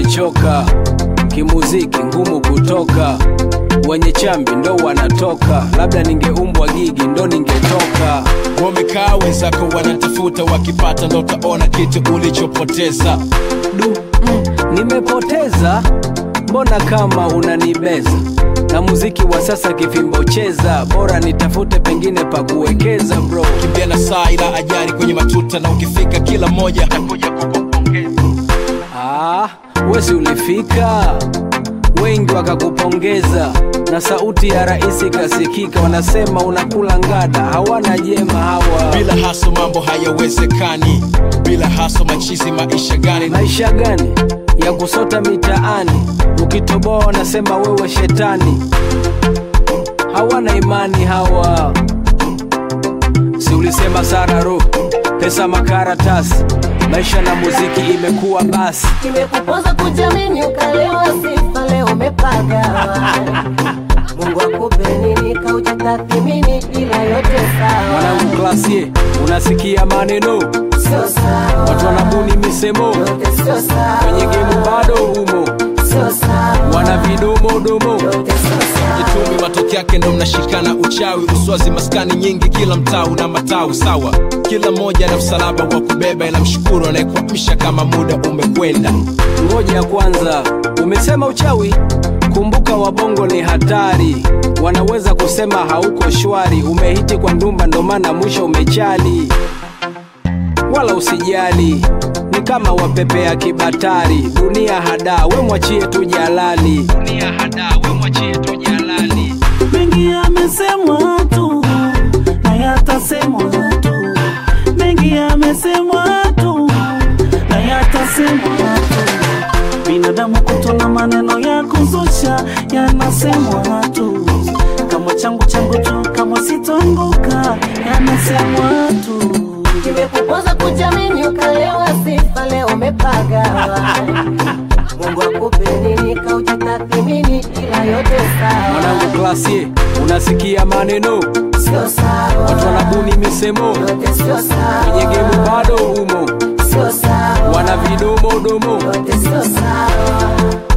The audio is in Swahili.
nimechoka kimuziki ngumu kutoka wenye chambi ndo wanatoka labda ningeumbwa gigi ndo ningetoka wamekaa wenzako wanatafuta wakipata ndo utaona kitu ulichopoteza du mm, nimepoteza mbona kama unanibeza na muziki wa sasa kifimbo cheza bora nitafute pengine pa kuwekeza bro kimbia na saa ila ajari kwenye matuta na ukifika kila mmoja atakuja kukupongeza ah, wesi ulifika wengi wakakupongeza na sauti ya rais ikasikika wanasema unakula ngada hawana jema hawa bila haso mambo hayawezekani bila haso machizi maisha gani maisha gani ya kusota mitaani ukitoboa wanasema wewe shetani hawana imani hawa si ulisema sararo pesa makaratasi maisha na muziki imekuwa basi kimekupoza kujamini ukalewa sifa leo umepagawa mungu akupe nini kaujitathimini ila yote sawa mwanangu klasie unasikia maneno sio sawa watu wanabuni misemo yote sio sawa kwenye gemu bado umo sio sawa wana vidomodomo yote sio sawa Jitumi matokeo yake ndo mnashikana uchawi uswazi maskani nyingi kila mtaa una matawi sawa kila mmoja na msalaba wa kubeba ila mshukuru anayekuamsha kama muda umekwenda ngoja kwanza umesema uchawi kumbuka wabongo ni hatari wanaweza kusema hauko shwari umehiti kwa ndumba ndo maana mwisho umechali wala usijali ni kama wapepea kibatari dunia hada we mwachie tu jalali dunia hada we mwachie tu jalali mengi yamesemwa tu na yatasemwa tu mengi yamesemwa tu na yatasemwa tu binadamu kutona maneno ya kuzusha yanasemwa tu kama changu changu tu kama sitoanguka yanasemwa tu kimekupoza kujamini ukalewa sifa leo umepagawa mungu akupe nini kaujitathimini ila yote sawa mwanangu klasie unasikia maneno sio sawa watu wanabuni misemo yote sio sawa kwenye gemu bado umo sio sawa wana vidomodomo yote sio sawa